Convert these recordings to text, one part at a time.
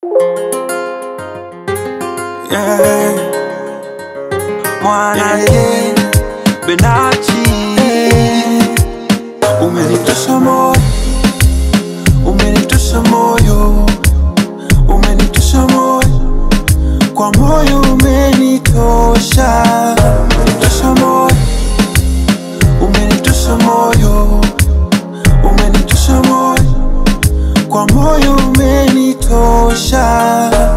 yeah. Mwanake Benachi umenitosha moyo, umenitosha moyo, umenitosha moyo, kwa moyo umenitosha, umenitosha moyo, umenitosha moyo, umenitosha moyo, kwa moyo umenitosha.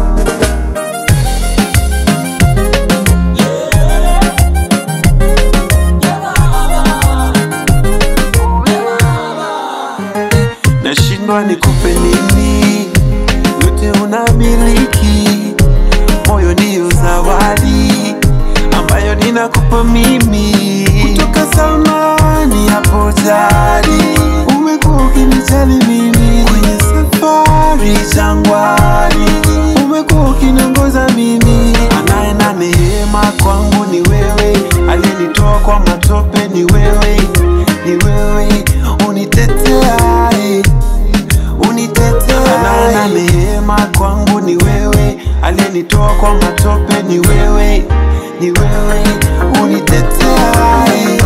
nashindwa nikupe nini, yote unamiliki, moyo ndiyo zawadi ambayo ninakupa mimi kutoka zamani hapo jadi, umekuwa ukinijali mimi kwenye safari jangwani, umekuwa ukiniongoza mimi, anaye neema kwangu ni wewe, aliyenitoa kwa matope ni wewe, ni wewe uniteteaye unitetea na neema kwangu ni wewe, aliyenitoa kwa matope ni wewe, ni wewe unitetea.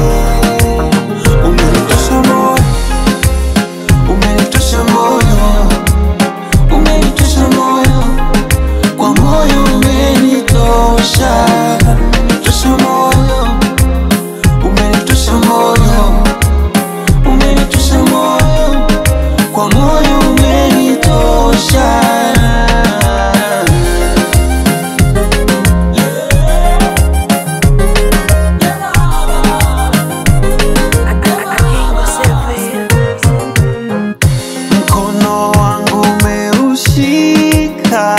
Umenitosha moyo, umenitosha moyo, umenitosha moyo, kwa moyo umenitosha, umenitosha moyo, umenitosha moyo, umenitosha moyo kwa moyo umenitosha. Mkono wangu umeushika,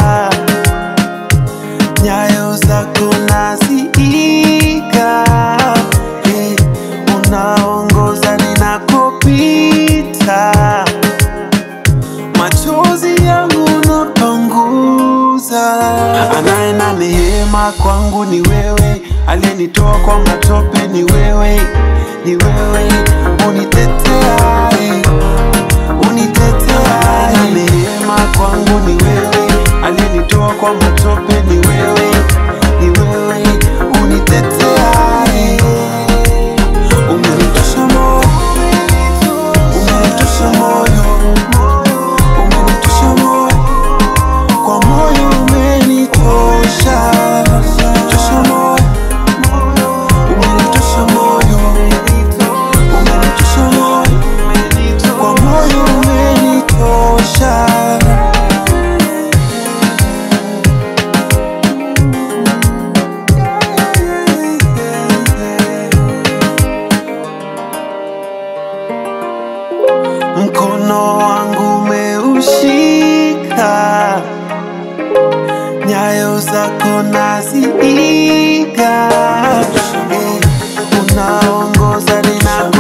nyayo zako naziiga, eh, unaongoza ninakopita machozi yangu napanguza. Anaye na neema kwangu ni wewe, aliyenitoa kwa matope ni wewe, ni wewe uniteteaye, uniteteaye. Na neema kwangu ni wewe, aliyenitoa kwa matope ni wewe, ni wewe uniteteaye. Umenitosha moyo, umenitosha moyo, umenitosha moyo, kwa moyo umenitosha, umenitosha moyo, umenitosha moyo, umenitosha moyo, kwa moyo umenitosha. mkono wangu umeushika, nyayo zako naziiga, eh, unaongoza nina